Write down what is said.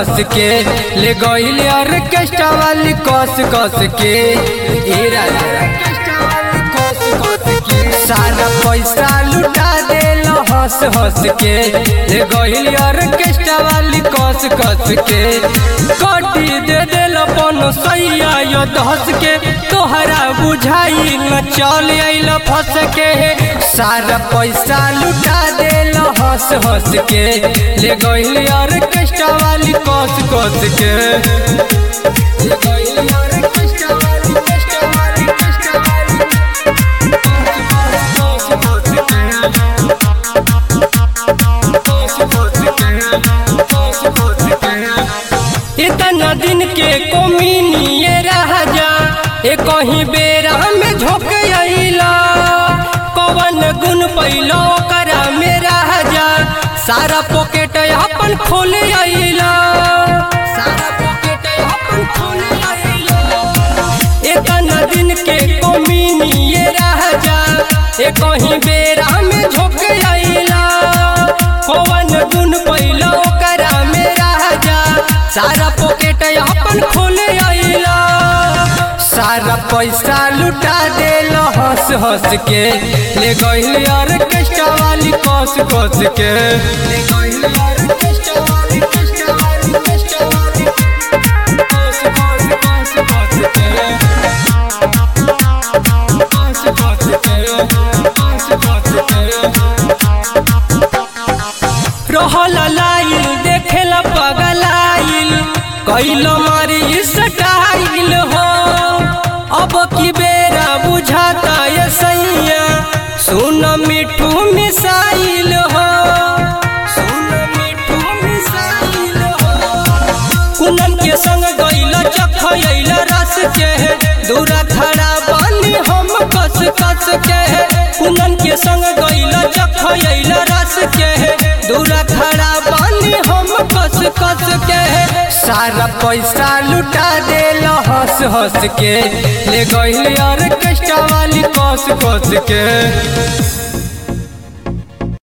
हंस के ले गईल ऑर्केस्ट्रा वाली कस कस के ए राजा ऑर्केस्ट्रा वाली कस कस के सारा पैसा लुटा देल हंस हंस के ले गईल ऑर्केस्ट्रा वाली कस कस के कटी दे देल अपन सैया यो धस के तोहरा बुझाई न चल आइल फंस के सारा पैसा लुटा देल हंस हंस के ले गईल ऑर्केस्ट्रा वाली कस कस के ले गईल ऑर्केस्ट्रा वाली ऑर्केस्ट्रा वाली ऑर्केस्ट्रा वाली इतना दिन के कोमिनी ये राजा ए कहीं बेरा में झोंक अइला कवन गुण पैलो करा मेरा राजा सारा पॉकेट अपन खोल अइला सारा पॉकेट अपन खोल अइला इतना दिन के कोमिनी ये राजा ए कहीं बेरा में झोंक अइला कवन गुण पैलो करा मेरा राजा सारा पॉकेट अपन खोले अइला सारा पैसा लुटा देल हंस हंस के ले गईल ऑर्केस्ट्रा वाली कस कस के ले गईल ऑर्केस्ट्रा वाली ऑर्केस्ट्रा वाली ऑर्केस्ट्रा वाली कस कस कस कस के कस कस के कस कस के रहल लाइल देखेला पगलाइल कैल मारी स्टाइल हो अब की बेरा बुझाता ये सैया सुन मिठू मिसाइल हो सुन मिठू मिसाइल हो कुनन के संग गइल चखइल रस के दूरा खड़ा बानी हम कस कस के कुनन के संग गइल चखइल रस के दूरा खड़ा बानी हम कस कस के सारा पैसा लुटा देल हंस हंस के ले गइल ऑर्केस्ट्रा वाली कस कस के